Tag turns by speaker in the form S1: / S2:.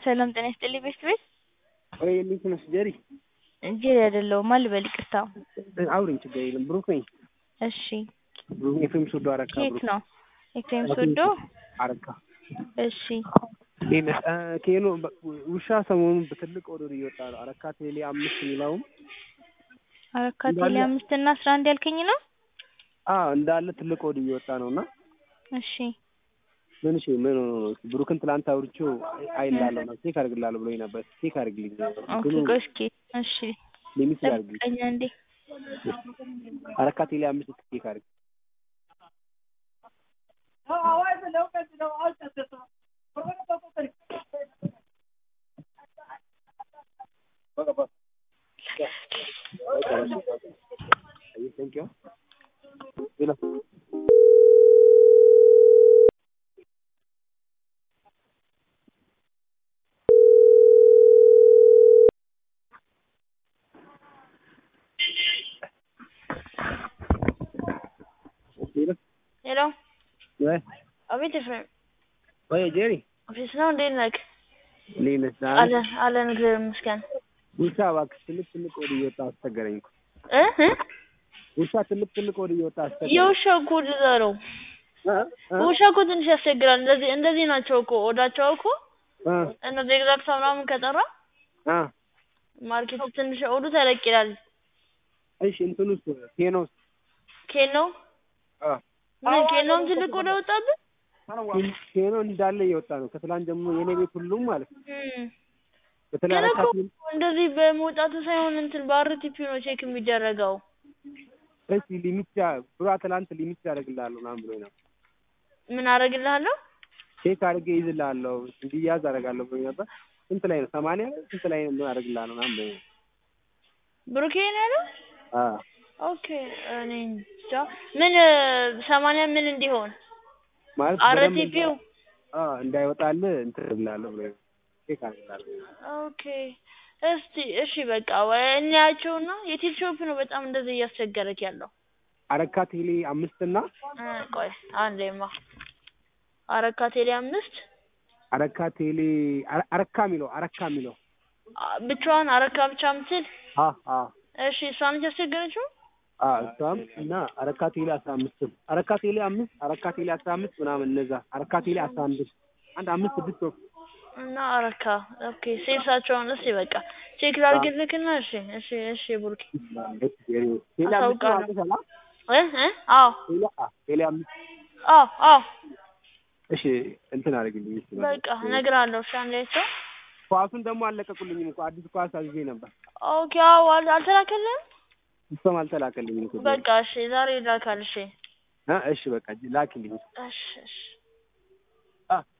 S1: ሰላም ጤና ይስጥልኝ ቤስት ቤት
S2: ወይ እንዴት ነሽ ጀሪ?
S1: ጀሪ አይደለሁም ማን ልበል ይቅርታ።
S2: አውሪኝ ችግር የለም ብሩክ ነኝ።
S1: እሺ
S2: ብሩክ ኤፍሬም ሶዶ አረካ
S1: ከየት
S2: ብሩክ
S1: ነው? ኤፍሬም ሶዶ
S2: አረካ
S1: እሺ
S2: እንዴት ነሽ? እ ኬኖ በ- ውሻ ሰሞኑን በትልቅ ኦርደር እየወጣ ነው። አረካ ቴሌ አምስት የሚለውም
S1: አረካ
S2: እንዳለ-
S1: ቴሌ አምስት እና አስራ አንድ ያልከኝ ነው?
S2: አዎ እንዳለ ትልቅ ኦርደር እየወጣ ነው እና
S1: እሺ
S2: ምን እሺ ምን ሆኖ ነው? ብሩክን ትላንት አውርቼው አይላለሁ ነው ቼክ አድርግላለሁ ብሎኝ ነበር። ቼክ አድርግልኝ
S1: ኦኬ
S2: ግን
S1: ቆይ እስኪ እሺ
S2: ሊሚት አድርግልኝ።
S1: ጠብቀኝ አንዴ
S2: አረካ ቴሌ አምስት ቼክ አድርግ። Thank you. ሌላ ሌላ
S1: ሄሎ
S2: ወይ
S1: አቤት ኤፍሬም
S2: ወይ ጄሪ
S1: ኦፊስ ነው እንዴት ነህ?
S2: እንዴት ነሽ? ደህና ነሽ?
S1: አለን አለን እግዚአብሔር ይመስገን
S2: ውሻ እባክሽ ትልቅ ትልቅ ወደ እየወጣ አስቸገረኝ እኮ
S1: እ እ
S2: ውሻ ትልቅ ትልቅ ወደ እየወጣ አስቸገረኝ።
S1: የውሻ እኮ እንደዛ ነው
S2: እ? እ?
S1: ውሻ እኮ ትንሽ ያስቸግራል እንደዚህ እንደዚህ ናቸው እኮ ወዳቸው እኮ
S2: እ?
S1: እነዚህ ኤግዛክት ምናምን ከጠራ
S2: እ?
S1: ማርኬቱ ትንሽ ኦዱ ተለቅ ይላል
S2: እሺ እንትኑስ ቴኖስ
S1: ኬኖ
S2: እ?
S1: ምን ኬኖም ትልቅ ወደ ወጣብህ
S2: ቴኖ እንዳለ እየወጣ ነው ከትላንት ጀምሮ የኔ ቤት ሁሉም ማለት ነው።
S1: እም።
S2: በተለይ
S1: ግን
S2: አረካ
S1: እኮ
S2: ቴሌ
S1: እንደዚህ በመውጣቱ ሳይሆን እንትን በአርቲፒ ነው ቼክ የሚደረገው
S2: እሺ ሊሚት ያ- ብሯ ትላንት ሊሚት ያደርግልሃለሁ ምናምን ብሎኝ ነበር።
S1: ምን አደርግልሃለሁ
S2: ቼክ አድርጌ ይዝልሃለሁ እንዲያዝ አደርጋለሁ ብሎኝ ነበር። ስንት ላይ ነው? ሰማንያ ስንት ላይ ነው አደርግልሃለሁ ምናምን ብሎኝ ነበር።
S1: ብሩኬ ነው ያለው
S2: አዎ
S1: ኦኬ እኔ እንጃ ምን ሰማንያ ምን እንዲሆን
S2: ማለት በደንብ
S1: አርቲፒው
S2: አዎ እንዳይወጣልህ እንትን እልሃለሁ ብሎኝ ነበር። ቼክ አድርግልሃለሁ።
S1: ኦኬ እስቲ እሺ በቃ ወይ እንያቸውና የቴል ሾፕ ነው በጣም እንደዚህ እያስቸገረክ ያለው
S2: አረካ ቴሌ አምስት እና
S1: እ ቆይ አንዴማ አረካ ቴሌ አምስት
S2: አረካ ቴሌ አረ- አረካ የሚለው አረካ የሚለው
S1: አ- ብቻዋን አረካ ብቻ ምትል
S2: አ አ
S1: እሺ እሷ ነች ያስቸገረችው
S2: አ እሷም እና አረካ ቴሌ አስራ አምስትም አረካ ቴሌ አምስት አረካ ቴሌ አስራ አምስት ምናምን እነዛ አረካ ቴሌ አስራ አንድ አንድ አምስት ስድስት ወቅ
S1: እና አረካ ኦኬ ሴልሳቸውን እስቲ በቃ ቼክ ላድርግልክና እሺ እሺ እሺ ቡርኪ
S2: ቴሌ አምስት
S1: አሳውቃለሁ።
S2: ማለት ሰላ
S1: እ እ አዎ
S2: ቴሌ አ ቴሌ አምስት
S1: አዎ አዎ
S2: እሺ እንትን አድርግልኝ እሺ
S1: በቃ እነግርሃለሁ እሺ አንዴ ሰው
S2: ኳሱን ደግሞ አልለቀቁልኝም እኮ አዲስ ኳስ አዝዤ ነበር
S1: ኦኬ አዎ አል- አልተላከልህም
S2: እሷም አልተላከልኝም እኮ
S1: በቃ እሺ ዛሬ ይላካል እሺ
S2: እ እሺ በቃ ላኪልኝ
S1: እሺ እሺ
S2: አ